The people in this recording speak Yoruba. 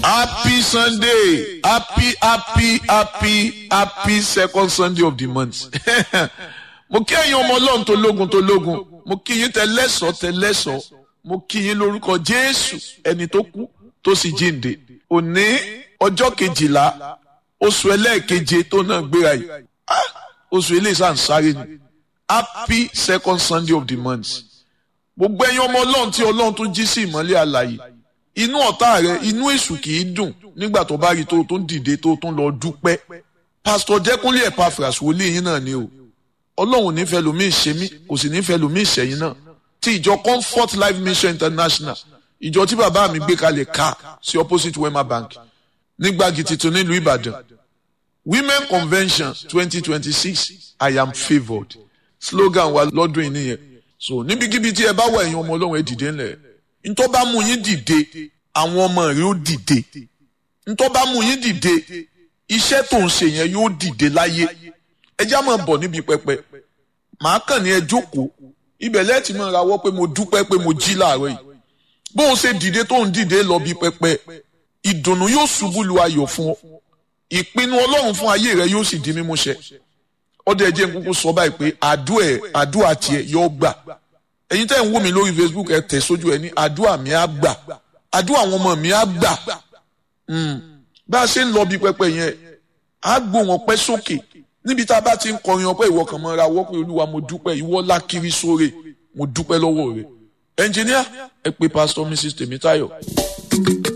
Happy Sunday. Happy, happy, happy, happy second Sunday of the month. mo kí ẹ̀yin ọmọ ọlọ́run tó lógun tó lógun. Mo kí yín tẹlẹ́sọ̀ tẹlẹ́sọ̀. Mo kí yín lórúkọ Jésù ẹni tó kú tó sì jíǹde. Òní ọjọ́ kejìlá oṣù ẹlẹ́ẹ̀keje tó náà gbéra yìí. Ah, Oṣù eléyìí sàn sáré ni. Happy second Sunday of the month. Gbogbo ẹ̀yin ọmọ ọlọ́run tí ọlọ́run tó jí sí ìmọ́lẹ̀ àlàyé inú ọ̀tá rẹ inú èṣù kì í dùn nígbà tó bá rí tó tó ń dìde tó tó ń lọ dúpẹ́ pásítọ̀ jẹ́kúnlé Epaphras wòlíì yín náà ni o ọlọ́run nífẹ̀ẹ́ lomi ìṣe mí kò sì nífẹ̀ẹ́ lomi ìṣẹ̀yìn náà ti ìjọ Comfort Life Mission International ìjọ tí bàbá mi gbé kalẹ̀ ká sí opposite Wema Bank nígbàgì tuntun nílùú Ìbàdàn Women Convention twenty twenty six I am favoured slogan wa lọ́dún yìí nìyẹn so níbikíbi tí ẹ bá wà ẹ̀yin ọmọ ọlọ́run ẹ dìde ńlẹ̀ ntọ́ bá mú yín dìde àwọn ọmọ rẹ ó dìde ntọ́ bá mú yín dìde iṣẹ́ tó ń ṣe yẹn yóò dìde láyé ẹ já máa bọ̀ níbi pẹpẹ màá kàn ní ẹ jókòó ibẹ̀ lẹ́ẹ̀tì máa rawọ́ pé mo dúpẹ́ pé mo jí láàárọ̀ yìí bóun ṣe dìde tó ń dìde lọ bí pẹpẹ ìdùnnú yóò ṣubú lu ayọ̀ fún ọ ìpinnu ọlọ́run fún ayé rẹ yóò sì di mímúṣẹ ọdẹ ẹ jẹ́ n kúkú sọ báyìí pé àdúà àdúà tiẹ̀ yóò gbà ẹ̀yin tẹ́ ń wò mí lórí facebook ẹ tẹ̀ sójú ẹ ní àdúrà mi á gbà àdúrà àwọn ọmọ mi á gbà bá a ṣe ń lọ bí pẹpẹ yẹn á gbó wọn pẹ́ sókè níbi tá a bá ti ń kọrin ọpẹ́ ìwọ kan mọ́ra wọ́ pé olúwa mo dúpẹ́ ìwọ lákiri sóre mo dúpẹ́ lọ́wọ́ rẹ ẹnjìníà ẹ pé pásítọ̀ mrs tèmítáyọ̀.